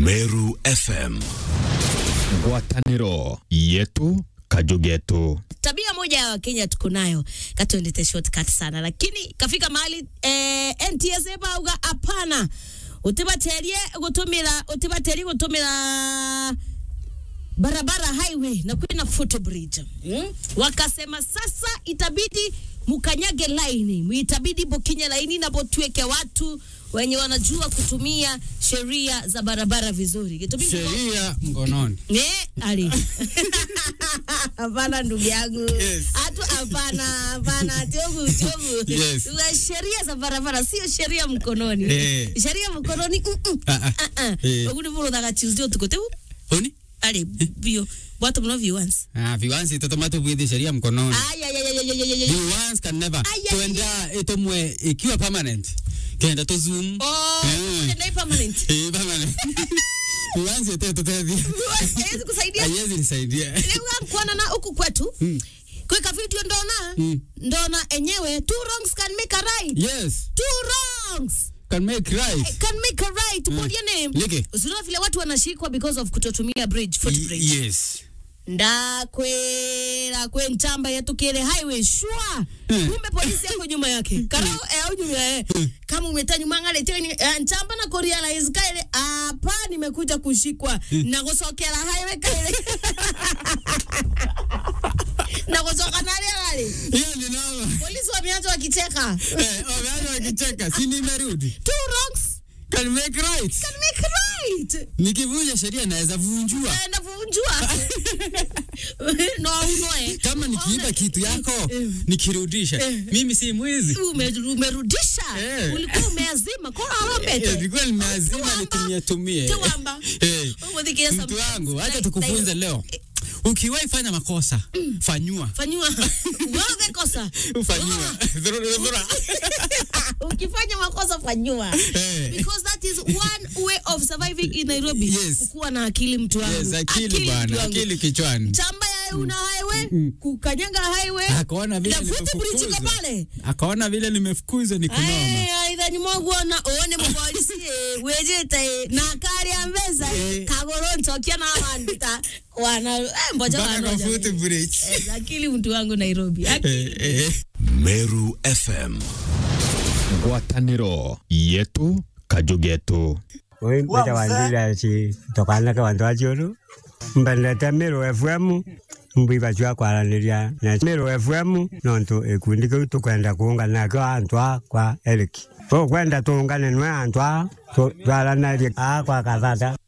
Meru FM. ngwatanĩro yetu kajugetu tabia moja ya wakenya tuko nayo katuendete shortcut sana lakini kafika mahali eh, ntsa bauga hapana utibaterie gutumira utibaterie gutumira barabara highway na kwina footbridge mm? wakasema sasa itabidi mukanyage laini itabidi bokinye laini na botueke watu wenye wanajua kutumia sheria za barabara vizuri Itabidi- sheria mkononi. Eh, ali. Hapana ndugu yangu. Yes. Hatu hapana, hapana tiobu tiobu. Yes. Wa sheria za barabara sio sheria mkononi. Eh. Sheria mkononi. Mm -mm. Ah, ah. Ah ah. Eh. Oguni bolo daga Tuesday tukote. Oni? Ali bio. Watu mno viewers. Ah, viwanzi totomato bwidhi sheria mkononi. Ay ay ay ay ay ay. ay. Viwanzi can never. Ay, ay, Tuenda itomwe ikiwa permanent. Kenda to zoom. Oh, Eh. ndio permanent. Eh, permanent. Viwanzi ete totethi. Haiwezi kusaidia. Haiwezi nisaidia. Leo kuona na huku kwetu. Mm. Kweka video ndona. Mm. Ndona enyewe two wrongs can make a right. Yes. Two wrongs. Can make right. can make a right. What your name? Leke. Usiona vile watu wanashikwa because of kutotumia bridge, footbridge. Y- Yes. ndakwera kwe ntamba yatukire highway shwa Mm. kumbe polisi yako nyuma yake karao eh, au nyuma eh. kama umeta nyuma ngale teni eh, ntamba na kurealize kaile hapa nimekuja kushikwa na kusokera highway kaile na kusoka nale wale Hiyo ni noma. polisi wameanza wakicheka Eh, wameanza wakicheka. Si nimerudi. two wrongs Can make right. can make right Nikivunja sheria naweza vunjua. naenda kuvunjua no unoe Kama nikiiba kitu yako nikirudisha, mimi si mwizi. Ume- umerudisha Eh. ulikuwa umeazima kora Eh, alombete Nilikuwa nimeazima Tuwamba. nitumie tumie. Tuwamba. Eh, Umuthikia some- Mtu wangu, like- acha tukufunze like- leo. Ukiwahi fanya makosa, fanyua. fanyiwa wewe kosa Ufanyua. Dhurura, dhurura. ukifanya makosa fanyiwa Eh. because that is one way of surviving in Nairobi Yes. kukuwa na akili mtu wangu Yes, akili mtu bwana, wangu. akili kichwani. chamba ya una highway kukanyaga highway Akaona vile na footbridge iko nimefukuzwa. pale Akaona vile nimefukuzwa ni kunoma. aitha nimwaguona one mupolisi eh, wejete na kari ya mbeza Eh. kagoro ntokia na wandita wana eh, mboja Mpaka kwa wanoja footbridge. Eh, akili mtu wangu Nairobi Akili. Eh, eh. Meru FM. ngwatanĩro yetu kajugetu Oi, mbeta wandira si tokana ka wandu ajuru. Mbendete Meru FM mbiba chwa kwaraniria na Meru FM nontu ikundi kiu tukwenda kuungana kwa antwa kwa Eliki. Tukwenda tuungane nwe antwa twaranarie a kwa kathata